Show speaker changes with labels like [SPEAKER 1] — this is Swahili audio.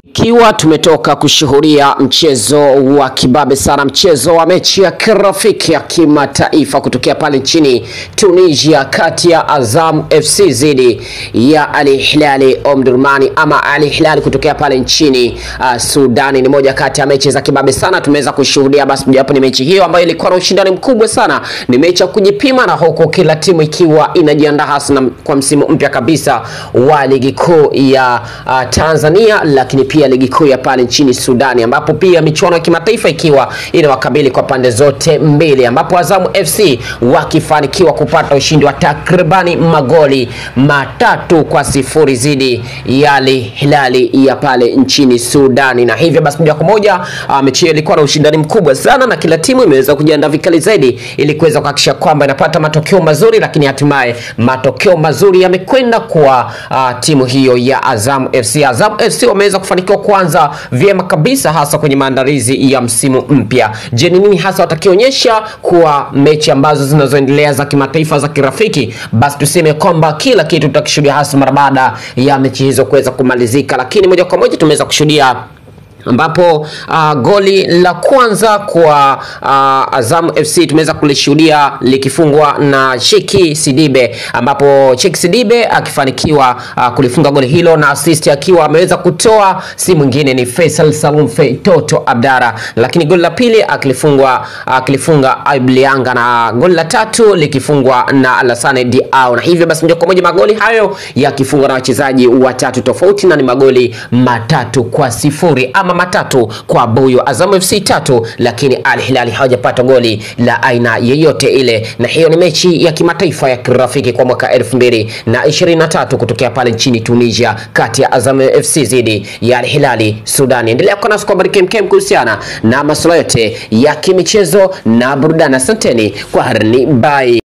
[SPEAKER 1] Ikiwa tumetoka kushuhudia mchezo wa kibabe sana, mchezo wa mechi ya kirafiki ya kimataifa kutokea pale nchini Tunisia kati ya Azam FC dhidi ya Al Hilal Omdurmani ama Al Hilal kutokea pale nchini uh, Sudani. Ni moja kati ya mechi za kibabe sana tumeweza kushuhudia, basi mojawapo ni mechi hiyo ambayo ilikuwa na ushindani mkubwa sana. Ni mechi ya kujipima, na huku kila timu ikiwa inajiandaa hasa na- kwa msimu mpya kabisa wa ligi kuu ya uh, Tanzania, lakini pia ligi kuu ya pale nchini Sudani, ambapo pia michuano ya kimataifa ikiwa inawakabili kwa pande zote mbili, ambapo Azamu FC wakifanikiwa kupata ushindi wa takribani magoli matatu kwa sifuri dhidi ya Al Hilali ya pale nchini Sudani, na hivyo basi moja kwa moja uh, mechi hiyo ilikuwa na ushindani mkubwa sana, na kila timu imeweza kujiandaa vikali zaidi ili kuweza kuhakikisha kwamba inapata matokeo mazuri, lakini hatimaye matokeo mazuri yamekwenda kwa uh, timu hiyo ya Azam FC. Azam FC wameweza kufanikiwa kuanza vyema kabisa, hasa kwenye maandalizi ya msimu mpya. Je, ni nini hasa watakionyesha kwa mechi ambazo zinazoendelea za kimataifa za kirafiki? Basi tuseme kwamba kila kitu tutakishuhudia hasa mara baada ya mechi hizo kuweza kumalizika, lakini moja kwa moja tumeweza kushuhudia ambapo uh, goli la kwanza kwa uh, Azam FC tumeweza kulishuhudia likifungwa na Cheki Sidibe, ambapo Cheki Sidibe akifanikiwa uh, kulifunga goli hilo na assist akiwa ameweza kutoa, si mwingine ni Faisal Salum Fe Toto Abdara, lakini goli la pili akilifungwa akilifunga Ayub Lianga na goli la tatu likifungwa na Alassane Diao, na hivyo basi moja kwa moja magoli hayo yakifungwa na wachezaji watatu tofauti na ni magoli matatu kwa sifuri ama matatu kwa buyu. Azam FC tatu, lakini Al Hilali hawajapata goli la aina yeyote ile, na hiyo ni mechi ya kimataifa ya kirafiki kwa mwaka elfu mbili na ishirini na tatu kutokea pale nchini Tunisia kati ya Azam FC dhidi ya Al Hilali Sudani. Endelea kuwa nasi kwa habari kemkem kuhusiana na masuala yote ya kimichezo na burudani. Asanteni kwa harni, bye.